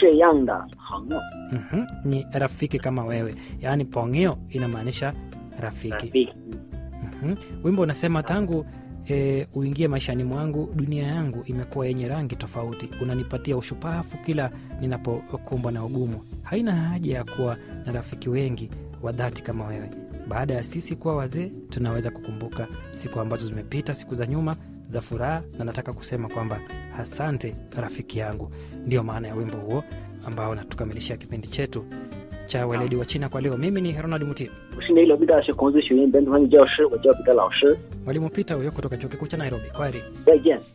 这样的朋友。 Mhm, ni rafiki kama wewe yaani pongeo inamaanisha rafiki Rafiki. Mhm. wimbo unasema tangu e, uingie maishani mwangu dunia yangu imekuwa yenye rangi tofauti unanipatia ushupavu kila ninapokumbwa na ugumu haina haja ya kuwa na rafiki wengi wa dhati kama wewe baada ya sisi kuwa wazee tunaweza kukumbuka siku ambazo zimepita siku za nyuma za furaha na nataka kusema kwamba asante rafiki yangu ndio maana ya wimbo huo ambao natukamilishia kipindi chetu cha weledi wa china kwa leo mimi ni ronald mutie 我是内罗毕大学孔子学院本土汉语教师，我叫彼得老师。 mwalimu pita huyo kutoka chuo kikuu cha nairobi kwaheri 再见。